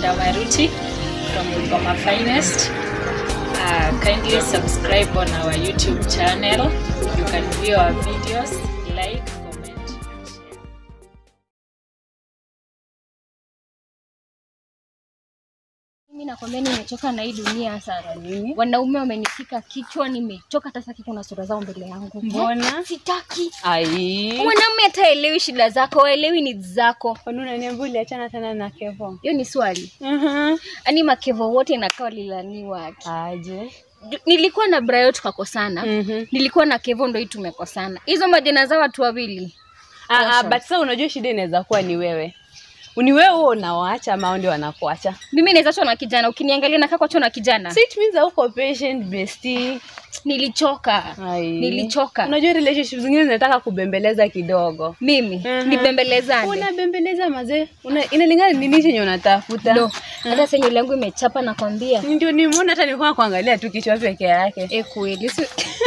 Ndamaruti from Bungoma Finest. Uh, kindly subscribe on our YouTube channel. You can view our videos, like, comment, and share. Mimi nakwambia nimechoka na hii dunia sana. Nini? Wanaume wamenifika kichwa, nimechoka hata sitaki kuna sura zao mbele yangu. Mbona? Sitaki. Ai. Mwanaume hata elewi shida zako, waelewi ni zako. Kwani unaniambia uliachana tena na Kevo? Hiyo ni swali. Mhm. Yaani makevo wote inakaa walilaniwa. Aje. Ju- Nilikuwa na Brayo tukakosana. Mhm. Nilikuwa na Kevo ndo hii tumekosana. Hizo majina za watu wawili. Ah, ah, Awesome. but sasa unajua shida inaweza kuwa ni wewe. Ni wewe huo unawaacha ama wao ndio wanakuacha? Mimi naweza chona kijana, ukiniangalia nakaa kwa chona kijana. So it means hauko patient bestie. Nilichoka. Ai. Nilichoka. Unajua relationship zingine zinataka kubembeleza kidogo. Mimi Mhm. nibembelezane. Unabembeleza mazee. Una, inalingana ni nini chenye unatafuta. No, hata sasa nywele yangu imechapa nakwambia. Ndio nimeona hata nilikuwa kuangalia tu kichwa peke yake. Eh, kweli si-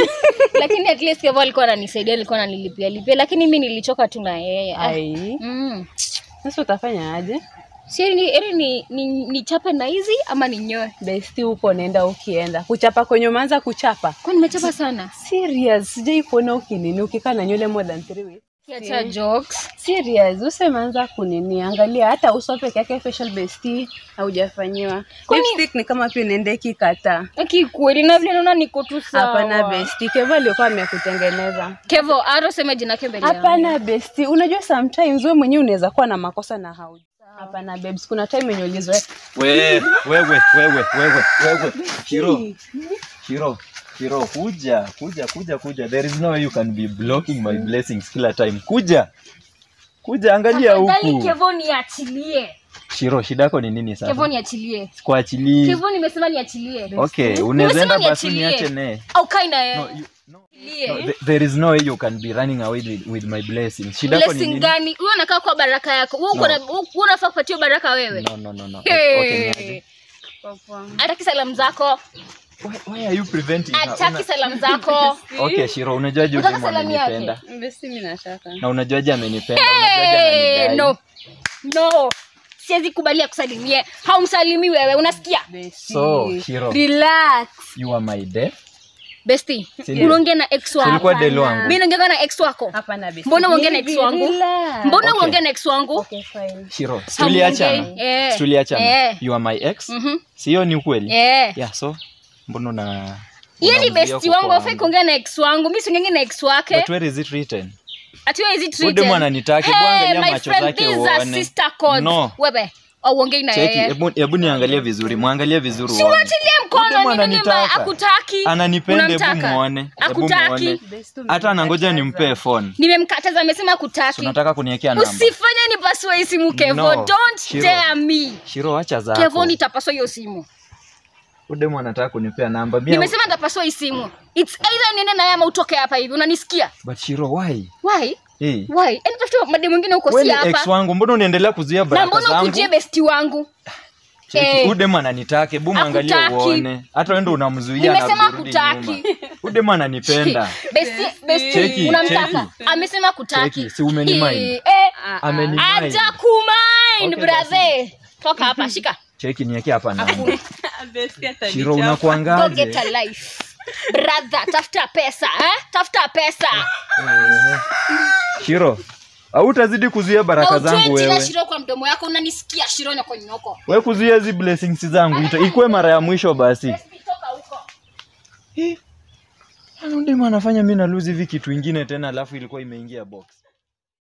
lakini at least Kevo alikuwa ananisaidia, alikuwa ananilipia lipia, lakini mi nilichoka tu na yeye. Ah, Ai. mm. Sasa utafanya aje? Si ni eri ni, ni, ni chape na hizi ama ninyoe? Besti huko naenda ukienda. Kuchapa kwenye umeanza kuchapa. Kwa nimechapa sana. Serious, sijai kuona ukinini ukikaa na nywele more than three weeks. Kiacha jokes. Serious, usemeanza kunini, angalia hata uso peke yake facial besti haujafanyiwa. Kwani- Lipstick ni kama pia inaenda ikikata. Aki kweli na vile naona niko tu sawa. Hapana besti, Kevo alikuwa amekutengeneza. Kevo, aro sema jina yake mbele yangu. Hapana besti, unajua sometimes wewe mwenyewe unaweza kuwa na makosa na hau. Hapana babes, kuna time yenye ulizoea. wewe wewe wewe wewe wewe Shiro Shiro Shiro kuja kuja kuja kuja there is no way you can be blocking my blessings kila time kuja kuja angalia Tafadhali huku Kevo niachilie. Shiro shida yako ni nini Kevo sasa niachilie. sikuachilii Kevo nimesema niachilie. okay unaweza enda Nimesema basi niachilie. niache naye Au kai na yeye. no, you, no, Niachilie. no, th- there is no way you can be running away with, with my blessings shida yako ni Blessing nini gani? Wewe unakaa kwa baraka yako. Wewe uko No. na wewe unafaa kupatia baraka wewe. no no no no Hey. okay niaje Hataki salamu zako. why, why are you preventing her? Hataki Una- salamu zako. okay Shiro unajuaje Unataka udemu salamu yake? amenipenda Besti mimi nataka. na unajuaje amenipenda unajuaje Hey, ananidai no. No. Siwezi kubalia kusalimie. Haumsalimi wewe, unasikia? Besti. so Shiro Relax. you are my death Besti, Sindio? unaongea na ex ulikuwa wako. delo wangu Mimi naongea na ex wako. Hapana besti. Mbona uongee na Hivi, ex wangu? relax. Mbona Okay. uongea na ex wangu? Okay, fine. Shiro Hamuongei. tuliachana Eh. tuliachana Eh. you are my ex Mhm. sio ni ukweli Eh. yeah so mbona una Yeye ni unazuia besti kuko wangu, afai kuongea na ex wangu. Mimi siongei na ex wake. but where is it written Ati wewe hizi Huyu treated. demu ananitaki, Hey, hebu angalia my macho friend, zake these are uone. sister codes. No. Wewe, au uongei na cheki yeye. hebu hebu niangalie vizuri mwangalie vizuri uone Uachilie Huyu demu mkono nini mbaya? ananitaka. Akutaki. ananipenda hebu Unamtaka? muone hebu Akutaki. muone Besti hata anangoja umemkataza. nimpee phone Nimemkataza amesema So akutaki. unataka kuniwekea namba Usifanye nipasue hii simu Kevo. No, Don't Shiro. dare me. Shiro acha zako Kevo nitapasua hiyo simu. udemu anataka kunipea namba Mia- Nimesema nitapasua hii simu. It's either niende naye ama utoke hapa hivi. Unanisikia? but Shiro why Why? hey. Why? Enda tafuta mademu mwingine huko Wewe si ni ex hapa. wangu mbona unaendelea kuzuia Na baraka mbona zangu ukujie besti wangu? Cheki, Eh. udem ananitaka hebu mwangalie Hakutaki. uone hata wewe ndo unamzuia na Nimesema kurudi hakutaki. nyuma udem ananipenda Besti, besti, Cheki, unamtaka? cheki. Amesema kutaki. Cheki, si umenimind? Eh, eh, Amenimind. Aja kumind, Okay, brother. Toka hapa, shika. cheki niweke hapa namba Besti atanichapa. Shiro Go get unakuangaje a life. Brother, tafuta pesa, eh? Tafuta pesa. Eh. Shiro hautazidi kuzuia Na baraka utoe zangu jina wewe Shiro kwa mdomo yako, unanisikia Shiro na kwa nyoko. wewe kuzuia hizi blessings zangu ita- ikuwe mara ya mwisho basi Besti, toka huko. udem anafanya mi na lose hivi kitu ingine tena alafu ilikuwa imeingia box